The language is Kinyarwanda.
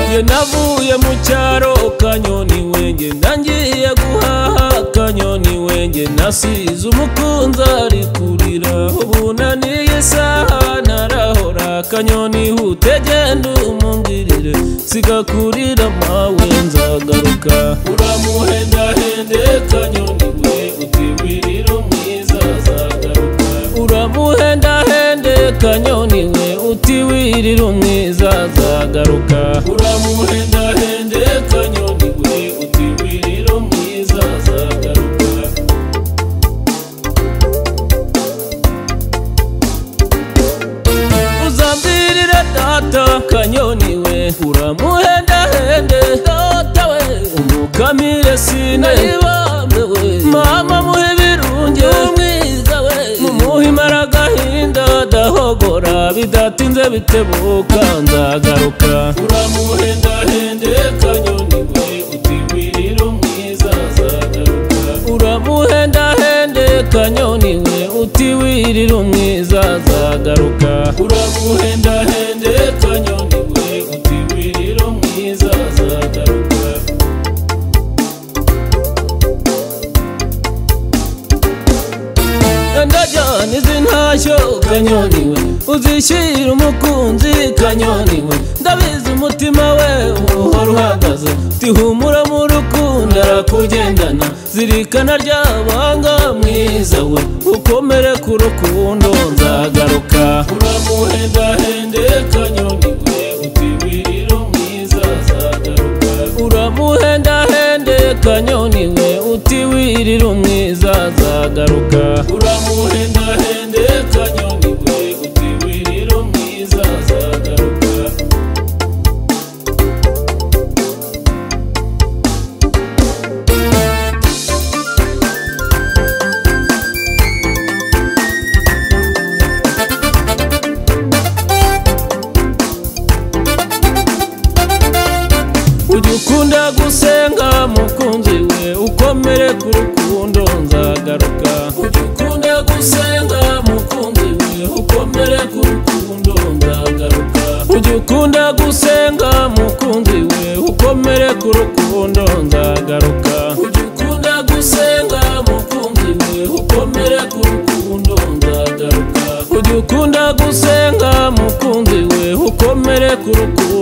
navuye mu cyaro kanyoni wenge ndangiye guhaha kanyoni wenge nasize umukunzi ari kurira ubunaniye isaha ntarahora kanyoni hute genda umungirire siga kurira mawe nzagaruka uramuhendahende kanyoni we utiwirira umwiza zagaruka uramuhendahende kanyoni we utiwirira umwiza zagaruka uramuhendahende kanyoni we utiwirira umwiza zagaruka uzambirire data kanyoni we uramuhendahende data we umukamire sinayibambe we mama muhe birunge umwiza we mumuhe imara agahinda dahogora bidatinze bitebuka nzagaruka uramuhendahende kanyoni we utiwirira umwiza zagaruka uramuhendahende kanyoni we utiwirira umwiza zagaruka uramuhendahende kanyoni we utiwirira umwiza zagaruka ndajyana izi ntashyo kanyoni we uzishyira umukunzi kanyoni we ndabizi umutima we uhora uhagaze tihumura mu rukundo arakugendana zirikana rya banga mwiza we ukomere ku rukundo nzagaruka uramuhendahende kanyoni we utiwirira umwiza zagaruka uramuhendahende kanyoni we utiwirira umwiza zagaruka uramuhendahende kanyoni we utiwirira umwiza zagaruka ujya ukunda gusenga mukunzi we ukomere ku rukundo nzagaruka ujya ukunda gusenga mukunzi we ukomere ku rukundo nzagaruka ujya ukunda gusenga mukunzi we ukomere ku rukundo nzagaruka ujya ukunda gusenga mukunzi we ukomere ku rukundo nzagaruka ujya ukunda gusenga mukunzi we ukomere ku rukundo